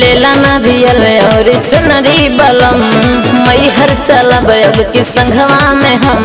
लेला नारियल और चुनरी बलम मई हर चलब अब की संघवा में हम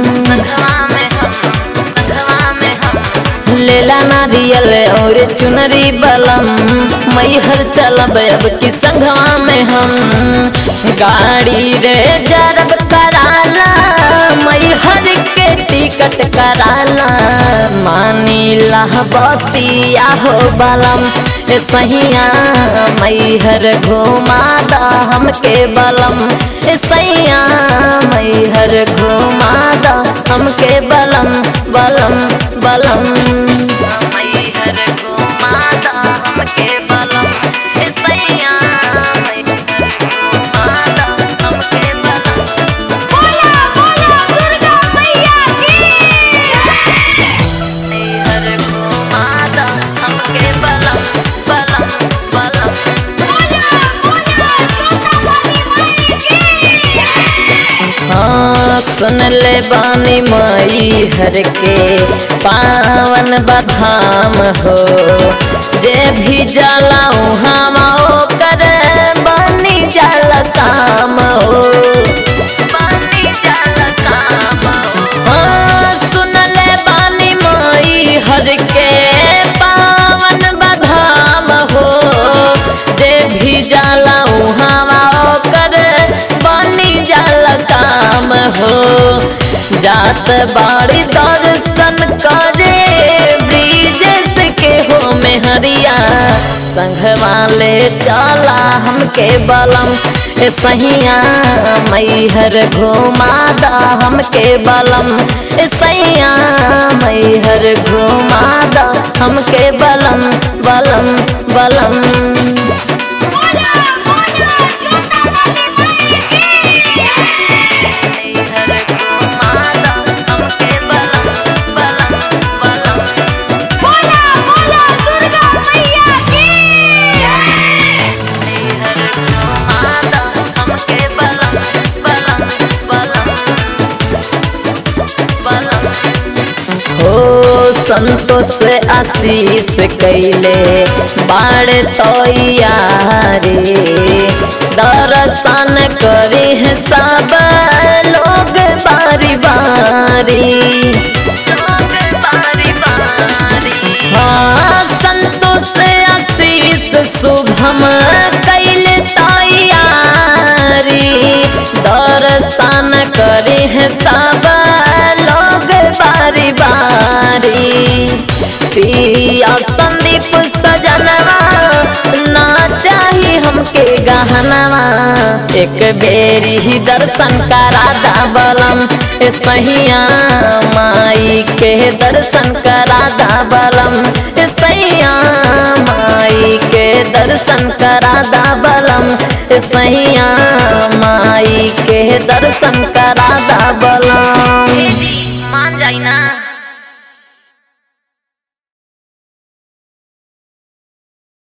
लेला नारियल और चुनरी बलम मई हर चलब अब की संघवा में हम गाड़ी रे जरब कराला मई हर के टिकट कराला मानी बतिया हो बलम ए सहिया मई हर घुमा दा हमके बलम ए सैया मई हर घुमा दा हमके बलम बलम बलम मई हर घुमा दा हमके बलम ए सैया मई हर घुमा दा हमके बलम बोला बोला दुर्गा मैया की मई हर घुमा दा हमके बलम बलम बलम बोला बोला जोता वाली माई की हाँ सुन ले बानी माई हर के पावन बधाम हो जे भी जाला हम कर बानी जल काम हो बानी जल काम हो हाँ सुन ले बानी माई हर के पावन बधाम हो जे भी जाला हवा कर बनी जल काम हो जात बाड़ी दर्शन करे ब्रिजेश के हो मेहरिया संघवा ले चला हमके बलम ए सहिया मैहर घुमा दा हमके बलम ए सैया मैहर घुमा दा हमके बलम बलम बलम बोला बोला जोता वाली माई की मैहर घुमा दा हमके बलम बलम बलम बोला बोला दुर्गा मैया की मैहर घुमा दा हमके बलम बलम बलम बलम हो संतोष आशीष कैले बाड़ तैयारी दर्शन करे हैं सब लोग बारी बारी हाँ संतोष आशीष शुभम कैले तैयारी दर्शन करे हैं सब लोग बारी बारी पिया संदीप सजनवा ना चाही हमके गहनवा एक बेरी ही दर्शन करा दा बलम ए सहिया माई के दर्शन करा दा बलम ए सैया माई के दर्शन करा दा बलम ए सैया माई के दर्शन करा दा बलम मान जाई ना